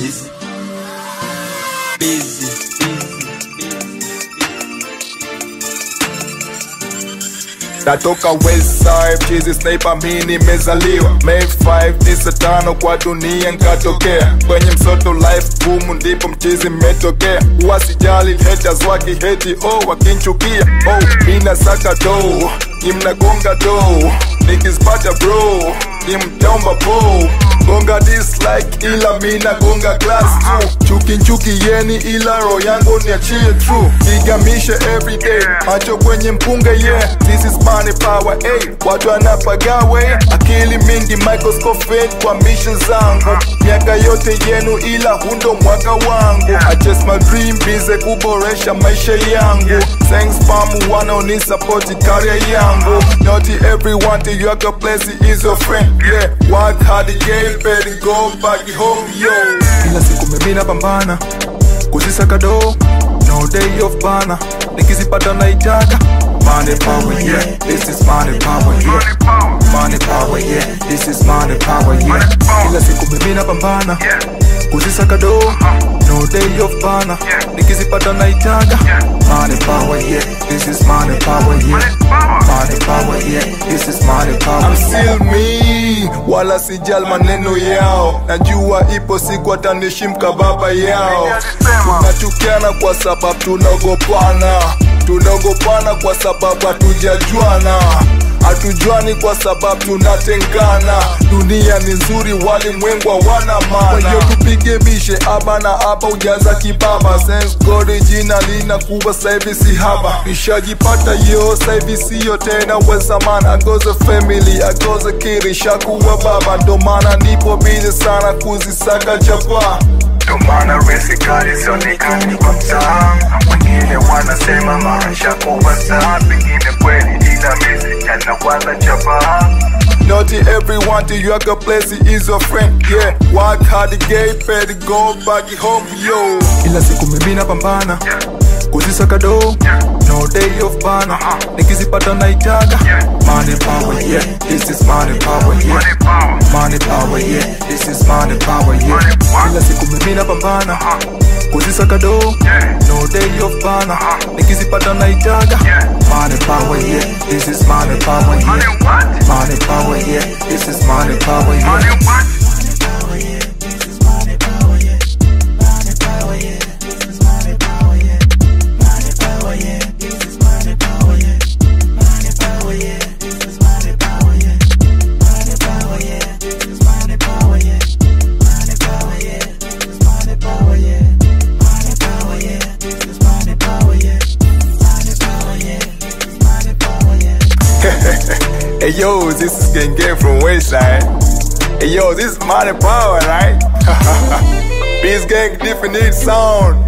busy. Busy. natoka westside chizi sniper mi nimezaliwa May 5 tisa tano kwa dunia nkatokea kwenye msoto life gumu ndipo mchizi mmetokea wasijali haters wakiheti oh wakinchukia oh mina saka do ni mnagonga do nikizipata bro ni mtaomba po gonga dislike ila mina gonga class tu chuki nchuki yeni ila roho yangu niachie true igamishe everyday macho kwenye mpunga yeah this is money power hey watu wanapagawe akili mingi microscope kwa mission zangu miaka yote yenu ila hundo mwaka wangu I chase my dream bize kuboresha maisha yangu thanks pamu wanaonisapoti career yangu not everyone to your place is your friend yeah work hard again better go back home yo kila siku mimi napambana kuzisaka do no day off bana nikizipata naitaka money power yeah this is money power yeah money power yeah this is money power yeah kila siku mimi napambana kuzisaka do no day off bana nikizipata naitaka money power yeah this is money power yeah money power yeah this is money power I'm still me wala sijal maneno yao najua ipo siku atanishimka baba yao tunachukiana kwa sababu tunaogopana tunaogopana kwa sababu hatujajuana hatujuani kwa sababu tunatengana dunia ni nzuri walimwengu hawana maana hiyo tupige mishe aba na aba ujaza kibaba Sense God jina lina kuwa saivi si haba nishajipata yo saivi siyo tena wezamana agoze family agoze kiri shakuwa baba ndo maana nipo bize sana kuzisaka chapa Ndo maana resi kali sionekani kwa mtaa wengine wanasema maisha kuwa saa pengine kweli ila misi yanawaza chapa Not everyone to your place is your friend yeah work hard get paid go back home yo kila siku mimi napambana kuzisaka do no day off bana nikizipata naitaka money power yeah this is money power yeah money power yeah this is money power yeah kila siku mimi napambana kuzisaka do no day off bana nikizipata naitaka money power yeah this is money power yeah money power yeah this is money power yeah Hey yo, this is Gang Gang from Westside. Hey yo, this is Money Power, right? This gang different sound.